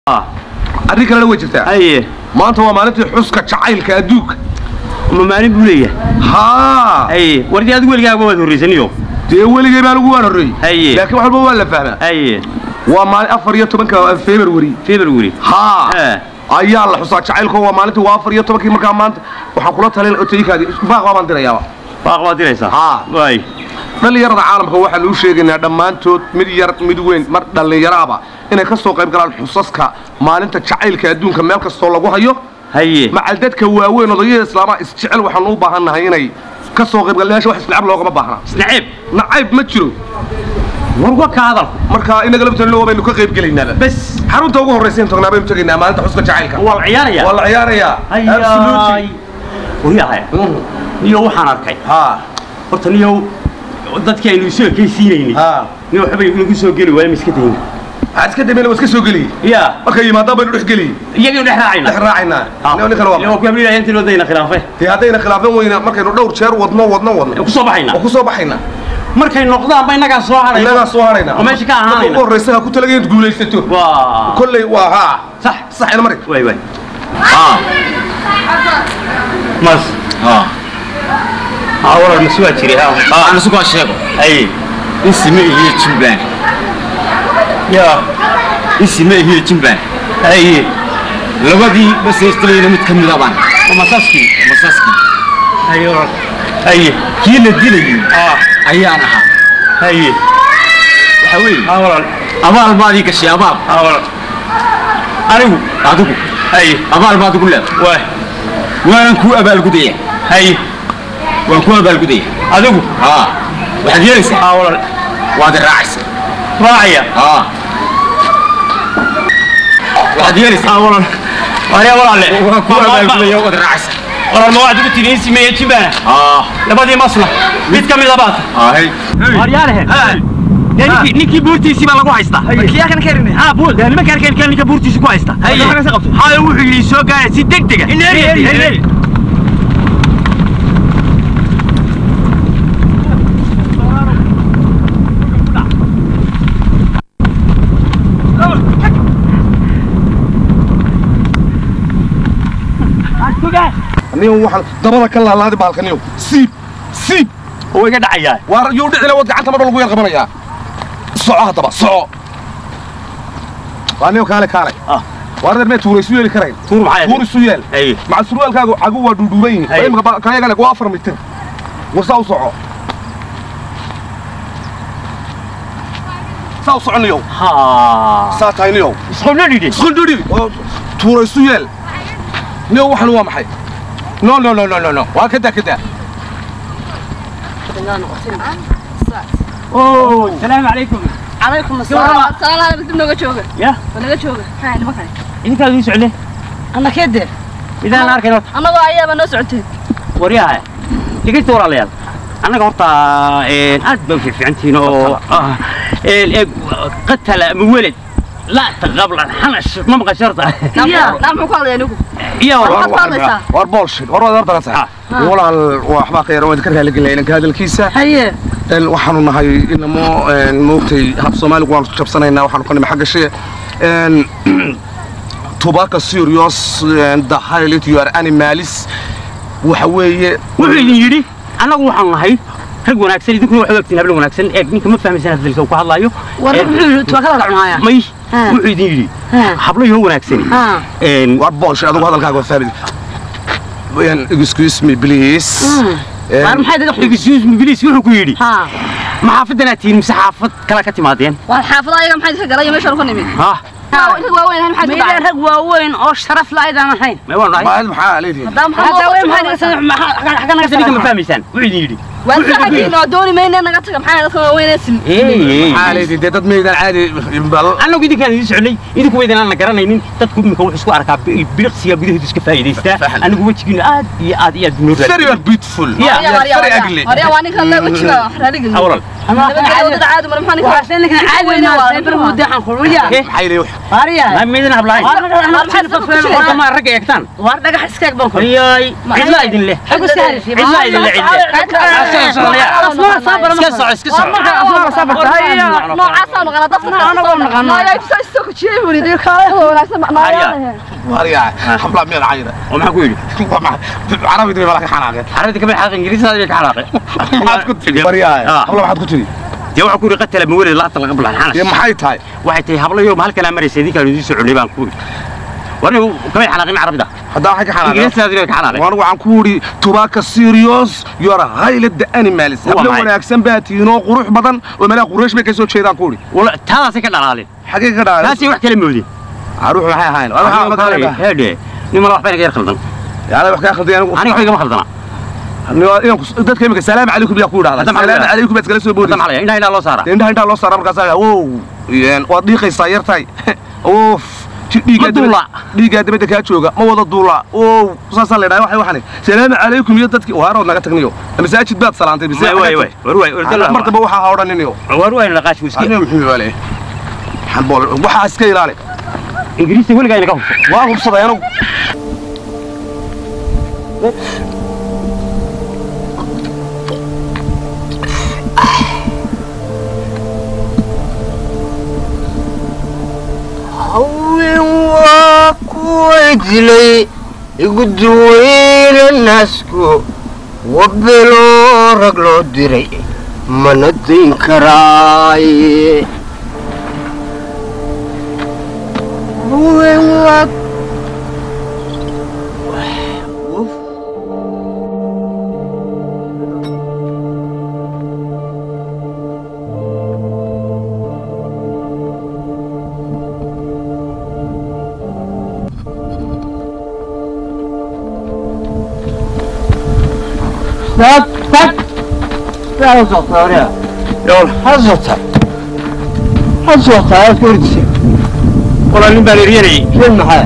arrin kalena way jirtaa haye maanta waa maalintii xuska jacaylka adduunka ma maalin buu leeyahay haa haye wardi adigu weligaaga waad horraysaniyo dee weligay baa lagu waan horreeyey Haye. laakiin wax walba waa la fahmaa haye waa maalin afar iyo tobanka february february haa Eh. ayaa la xusaa jacaylka waa maalintii waa afar iyo tobankii markaa maanta waxaan kula talin otaykaadi baaq baan dirayaaba baaq baad diraysaa Haa. waay dhallinyarada caalamka waxaan u sheegaynaa dhammaantood mid yar mid weyn mar dhallinyaraaba inay ka soo qayb galaan xusaska maalinta jacaylka adduunka meel kastoo lagu hayo haye macal dadka waaweyn odayada islaamaha isjecel waxaan u baahannahay inay ka soo qayb galaan wax islacab loogama baahna isnaciib nacayb ma jiro war wa ka hadal marka inaga labtanlo baynu ka qayb gelaynaaba bas xarunta ugu horraysa in tagnaa baynu tegaynaa maalinta xuska jacaylka waa la ciyaaraya waa la ciyaarayaa hayaay Absolutely. wayahay Mhm. niyo waxaan arkay haa horta niyo dadkii aynu isu ekaysiinaynay haa niyo waxba inagu soo geli waaya miska dayna waxaad iska dambayna waa iska soo geliyey ya markay yimaadaan baynu dhex geliyey iyagaynu dhex raacayna dhex raacaynaa Nin- ninkan waa waa ku habliilaya intii loo dayna khilaafe dee haddayna khilaafan weyna markaynu dhowr jeer wadno wadno wadno ku soo baxayna oo ku soo baxayna markay noqdaanba innagaa soo hadhayna innagaa soo harayna oo meesha ka marka ugu ahaanayna horraysa ha ku talagay inaad guulaysato waa kolley waa haa sax saxayna mari waay waay aa mas ها aa walal mas waa jiri ha ها انا سوق شيغو haye اسمي هي جنبان ya اسمي هي جنبان haye labadii bas istirayna mid kamid ah baan waa masaskii masaski haye walal haye kii la dilayay aa ayaan ahaa haye waxa weeye aa walal abaal baad ii gashay abaal aa walal anigu adigu haye abaal baad ugu leedahay waay waan ku abaalgudaya haye waan ku abaalgudaya adigu haa waxaad yeelaysaa aa walal waad i raacaysaa raacaya haa waxaad yeelaysaa aa walal waariya walaale waan ku abaalgudaya waad i raacaysaa walal ma waxaad ugu tiri in simeeye jimbana haa labadii masla mid ka mida baata hay waaryaalehe dee ninkii ninkii buurtiisii baa lagu haystaa kiyakan karin haa buur dee nimanka arkeen ninka buurtiisi ku haysta haye haye wuxuu yidhi soo gaara si degdega nin waxaan dabada ka laalaadi baalkaniyo siib siib oo iga dhacayaa waar yuu dhicila wad gacanta marba lagu yar qabanayaa soco haddaba soco waa nin kaale kaale Ah. waar reer mee tuura isu yeeli karayn tuur maxay tuur isu yeel haye maca surwaalkaagu cagu waa dhuudhuuban yihin Ay. imika kayagale waa afar mitir warsaa u soco saa u soconniyow haa saa tahay niyow isqobna dhidhi isqundhudhi oo tuura isu yeel niyow waxan waa maxay no no no no no no waa kadaa kadaa oo salaamu calaykum calaykum asalaam salaam dib nooga jooga ya naga jooga haa nimankan idinkaad ii socdeen annakede midaan la arkayn horta annagoo ayaaba noo socoteen waryaha dhegeysta walaalayaal annaga horta aad baa u fiificantihiin oo ah, een, eeg, qatala ama weled laa taqablan xanash ma maqasho horta naa muxuu ku hadlaya anigu iyo Waxaad ku hadlaysaa? war bullshit war waad horta tahay walaal waxbaa ka yar waan ka raali gelnay inanka hadalkiisa haye een waxaanu nahay inamo een moogtay hab soomaaligu waanu jabsanaynaa waxaanu ka nimay xagga shee een tobacco serious and the highlight you are animalis waxa weeye wuxuu idin yidhi annagu waxaan nahay rag wanaagsan idinkuna waxaad ogtiin hablo wanaagsan eeg ninka ma fahmaysan hadalka uu ka hadlaayo war Een, muxuu tuwaakada la cunaaya may Ha. wuxuu idin yidhi Ha. hablo yoo wanaagsan Ha. een war bullshit adigu hadalkaaga waa fahmi een excuse me please Een, war maxay daga xubis excuse me please wuxuu ku yidhi haa ma xaafadanaad tihiin mise xaafad kale ka timaadeen war xaafada ayaga maxay ka galaya meeshaan ku nimid ha rag waaweyn ahay maxay ku meydaan dhacay rag waaweyn oo sharaf la aydaan ahayn may waan nahay maad maxaa leedihin haddaba maxaa hadda loo way qabtay? maxay naga xagga naga Hadda ninka ma fahmaysaan wuxuu idin yidhi waan saxajiin oo dooni mayne naga taga maxay dadka waaweyn ee sim maxaa leedihin dee dad meydaan caadi bal annagu idinkaan idin socnay idinku waydan aan la garanaynin dadku imika wuxuu isku arkaa bi- biliqsiga gudaheedu iska faa'iidaystaa Fahal. anigu wejigiina aad iyo aad iyo aad noo very well beautiful Yeah. Warya, warya, very warya. ugly Warya, waa ninkan le wejiga raaligelin awlal nabadgelyo wadada caadi mar maxaa ninka waxaa ninkan caadi ma saybar wada xan qulwiya maxay leeyahay hariya ma meedan hablahayn war naga maxay naga ku jireen? horta ma ragga eegtaan war dhagax iska eg banko ayay cidlaa idin leh xagu saarisi cidlaa idin leh cidle asmaa sabar iska soco iska soco asmaa sabar noocaasaan naqana dadka Anagoo naqana. Nooyaa ibsa isto ku bujiyey buu yidhi kaale wanaagsan macnaayaan waryaa habla meel cayra oo maxaa ku yidhi carabi dibay malaka xanaaqeen carabida kama xanaaqe ingiriisada bay ka xanaaqe maxaad ku tiri waryaa Ah. habla maxaad ku tiri dee waxaa ku yidhi qatala mawalid laata laga bulan dee xanash maxay tahay waxay tahay hablayo halkanaa maraysa idinkaan idiin soo cunay baan ku yidhi war anigu kamay xanaaqin carabida haddaa waxay ka xanaaqeen ingiriisada bay ka xanaaqeen waan waxaan ku yidhi tobacco serious you are highly the animals Waa habla maxay? wanaagsan baa tihiin oo qurux badan oo meelaha quraysh bay ka soo jeedaan ku yidhi wala taadaasay ka dhalaaleen xagee ka dhacay taasay wax kala moodeen caruux maxay ahayn Waa waxaa la kala dhahay. heedhe nin mala waxba inaga yar khaldan yaala wax ka khaldiyay anigu aniga waxba igama khaldana Aniga- inaan ku- dadka imika salaam calaykum yaa ku idhahda Hadda maxaa la salaam yidhahdaa? calaykum baad iskala soo hadda boodaysa maxaa la indhaha indhaha loo saaraa indhaha intaa loo saaraa markaasaa wow een, waad dhiiqaysaa yartahay oof ji- dhiiggaa Ma duula. dabadda- dhiiggaa dabadda kaa jooga ma wada duula ow saasaa la idhaha waxay waxani salaamu calaykum iyo dadkii waarood naga tagniyo masaajid baad salaantay bise way way way war way war mar dambe waxaa ha odhaniniyo war way naqaash wiski aniga muxuu waale xambool waxaa iska ilaali ingiriisi weligaa inaga hubso waan hubsaday anigu haween waa kuwa dilay igu duweyna naasku wabeloo rag loo diray mana dayn karaaye haween waa tag tag hazota hazota aad ku ordisay wala nin baan eryanayay rin maxaa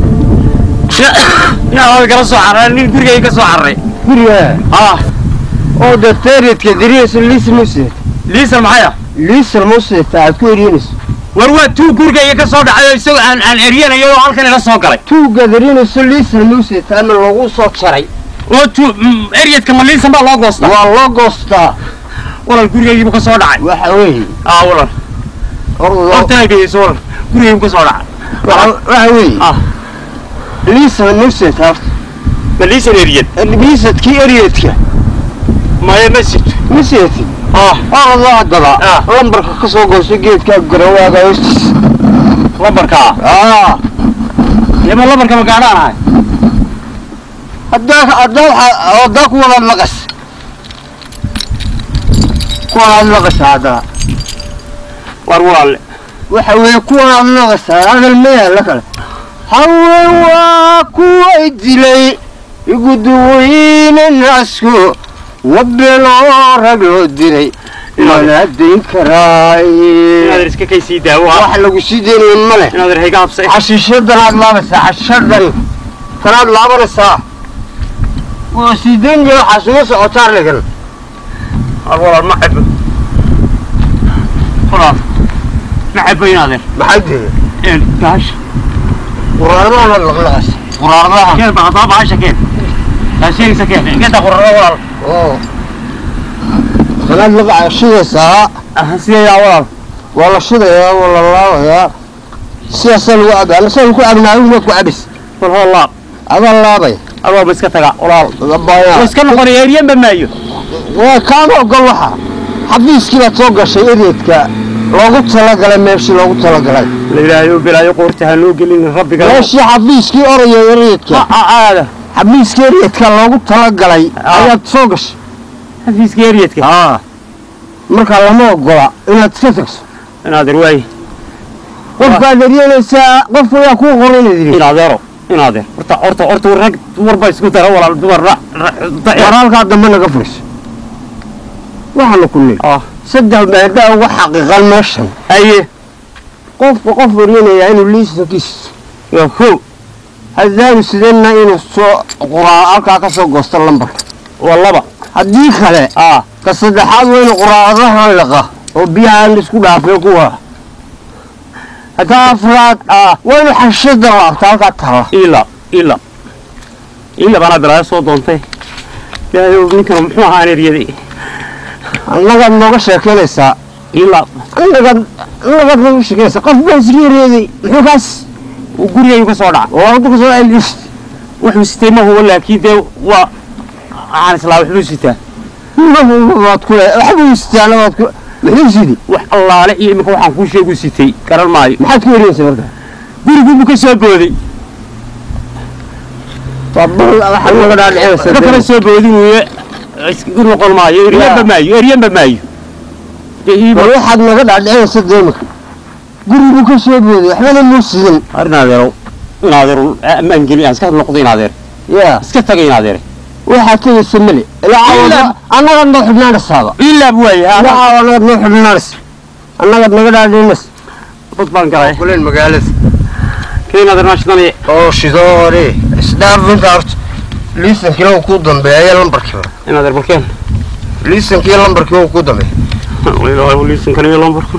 yaa kala soo carray nin gurigay ka soo carray guriga ah oo dateeridka diriisa liismuse liisan maxaya liisal museta aad ku eryanayso war waa tuu gurigayga ka soo dhacay oo isagoo aan aan eryanayo oo halkan ila soo galay tuuga darinayso liisal museta ama lagu soo jaray oo tuu eryadka ma liisan baa loo goostaa waa loo goostaa walal gurigaygiibu ka soo dhacay waxa weeye ah walal ordo horta ay dhegeyso walal gurigaygiibu ka soo dhacay waxa weeye ah liisal museta horta ma liisan eryad liisadkii eryadka maya ma sito museti ah ordo haddaba Ah. lambarka ka soo gooso geedka garawaaga hoostiisa lambarkaa ah yama lambarka ma gaadhaan ahay haddaa haddaa waxa- haddaa ku wadaad maqas ku wadaad maqasa haddaa war walaale waxa weeye kuwanaad maqasa hadal maya la kale haween waa kuway dilay igu duweyne naasku wabeloo rag loo diray mana dayn inaadan karaaye iska kay sii daawo ah wax lagu sii deynayo male inaadan hayga habsay xashiishadanaad laabaysaa xashiishadan tanaad laabanaysaa waa sii deynaya waxaa suga socotaa arligan war walaal ma cebo walaal ma cebo inaadan maxay dee een gaasha quraaradaana laqlaqas quraaradaha keen baa haddaba bahasha keen taasheegisa keen inta qurara walaal oo tanaad laqa shidaysaa sideedaa walaal waa la shidayaa waa la laabayaa sidaasaa lagu cabaa ama saa lagu cabnaa adigu maad ku cabis wal hoo laab adaa laabay adoo ma iska taga walaal labayaa wa iska noqonaya eryanba maayo waa kaama ogol waxa xafiiskii baad soo gashay ereedka loogu talagalay meeshii loogu talagalay la yidhaahdo bilaayo qoorta ha noo gelin rabbiga meeshii xafiiskii oraya ereedka aada xafiiskii ereedka loogu talagalay ayaad soo gashay xafiiska eryadka aa marka lama ogola inaad iska tagso inaadeer waay qofkaad eryanaysaa qof ayaa kuu qoran inaad yidhi inaadeero inaadeer horta horta horta rag dumarba isku dara walaal dumar war halkaa dambe naga furiso waxaanu ku nidhi ah saddex maadaa ugu xaqiiqan meeshan aye qofka qof eryanaya inuu liisankiis waa ko haddaanu sidanna inuu soo quraa halkaa ka soo goosto lambarka waa laba haddii kale ah ka saddexaad waa inu quraadahan liqa oo biyahaan isku dhaafay kuwa ka afraad ah waa inu xashada laabta halkaa taala ila ila ila baana bilaayo soo doontay ilaahay ninkan muxuu ahaa eryaday annagaad nooga sheekeynaysaa ilaa annagaad annagaad nagu shaqaysa qof baa isreereeday muxuu kaas uu gurigaygu ka soo dhaca oo hadda kasoo celis wuxuu sitay ma hubo laakiin dee waa waxaan islaa wuxuu sitaa waad ku waxbuu istaana waad ku muxuu sidi wax allaale iyo iminka waxaan kuu sheegu sitay garan maayo maxaad ku wareegaysa marka gurigubu ka soo booday waa bal waxaa naga dhaadhicinaysa ka kala soo boodin weye iskagu noqon maayo eryanba maayo eryanba maayo dee ii bal waxaad naga dhaadhicinaysa deemika guriguu ka soo booday waxbana muu sidin har inaadeerow inaadeerow ammaan geli aan iska noqdo inaadeer yaa iska taga inaadeere waxaad tegaysa male ilaa caawa annagaad noo xubnaanaysaaba ilaab waaye ilaa caawa annagaad noo xubnaanaysa annagaad naga dhaadhicinaysa dad baan galay kuleen magaalada ka inaadeer naashidanaye oo shidoore isdhaafinta horta liisankii lagu ku dambeeya lambarkiiba inaadeer balkeen liisankii lambarkii uu ku dambeeya liisankan iyo lambarka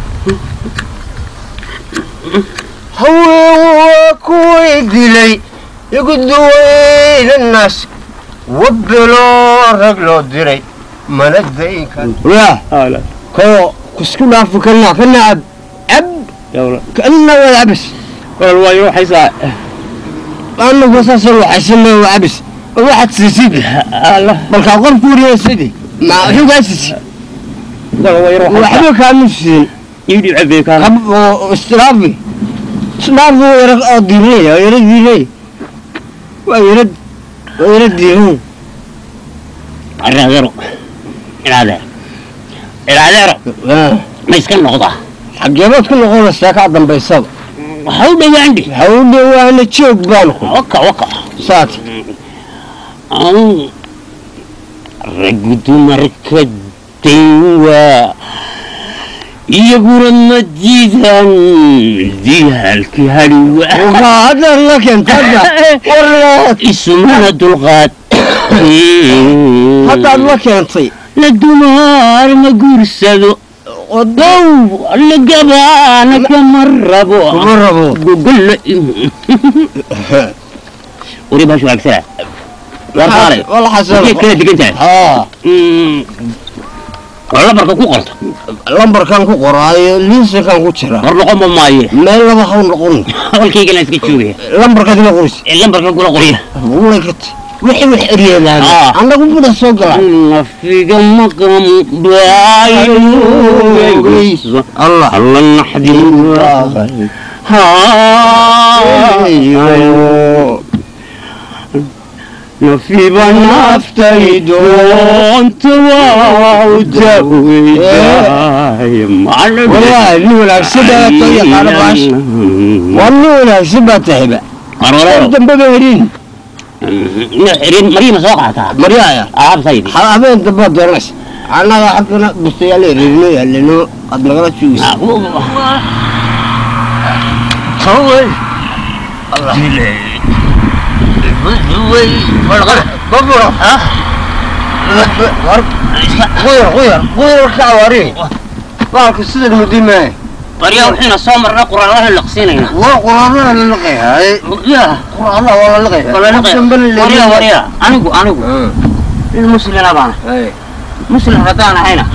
haween waa kuway dilay igu duwaynanaas wabeloo rag loo diray mana daynkan yaa koo kusku dhaafi kana kana ab ab kana waa abis walaal waayo waxaysaa anagu saasoo waxaysana waa abis waxaad siisid markaa qofku wariyasidi ma wuxuu kaa sisi waxba kaamu siin iidhi cabee kaan kab oo istiraafi istiraafi waa yara oo diinay waa yara diinay waa yara waa yara diinay inaadeero inaadeer inaadeero ma iska noqdaa xageebaad ku noqonaysaa kaa dambaysaba waxa u dhawaandhi hawdhe waana joog baan ku waka waka saat anu raggu dumarka daynwaa iyaguna ma diidaan diyaalkii hadhiwa haddaad la keentadda warleed isumana dulqaad haddaad la keentay la dumaar ma guursado odow la gabaana kama rabo kuma rabo gogolla wari baashu waagsana warqaale wala xasano geed kala degan tahay haa oo labarka ku qorto lambarkan ku qoraayo liisankan ku jira hor noqonba maaye meel laba haw noqon hadalkaygana iska joogaya lambarkaad ma qoris ee lambarka kula qorya wulay ka ta wixii wax eryeelaan Ah. annagu buda soo galaa nafiga maqam baayo allah alla naxdin nafiba naftay doonta waa u daweydaay والله اللي ولا سبا طيق على باش والله ولا سبا تهبا قدام بابا هرين mariima soo qaataa مريايا aabtaydi حبين دبا درس انا حقنا بستيالي رينو يلنو قد لغلا شويس hawey بابا غير غير غير كعواري بارك السيد المدير معي baryaa waxayna soo marna quraanaha laqsiinayna والله قرآن انا لقيها هاي قرآن والله لقيها أقسم بالله warya warya anigu anigu nin muslina baana هاي muslim haddaan ahayna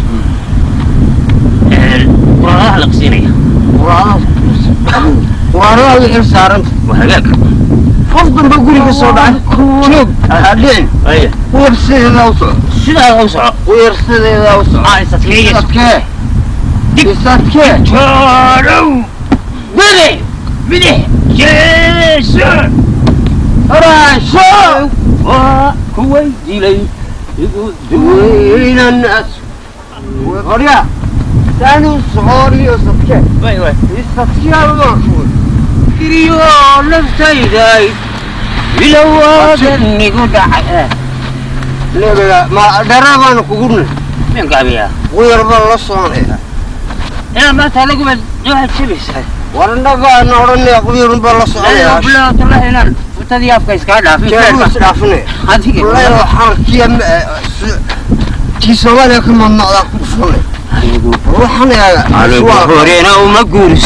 quraanaha laqsiinaya قرآن قرآن وحير سارنت waa hagaag فضل بقولي كسودان شوف هادين aya ويرسل إذا وصل sidaa u soco ويرسل إذا وصل aa isatkeeyes يساتكيه يساتكيه joodow bide bide jeeso راشو waa kuway dilay igu وين الناس وريا ثاني صغاري يساتكيه duway way يساتكيه ويرسل kiriyo naftayday ilowaadan igu dhacay لا ما درابان كقولنا min gaabiyaa ويربى الله صانع inaa maanta laguba waxaad jabaysaa ورنبا نورني قبير بالله صانع bilaatulaha inaan futadii afka iskaga dhaafin كيف تعرفني adiga والله لو حركي كي سوالي كما ما كفرني روحنا يا horena uma guurso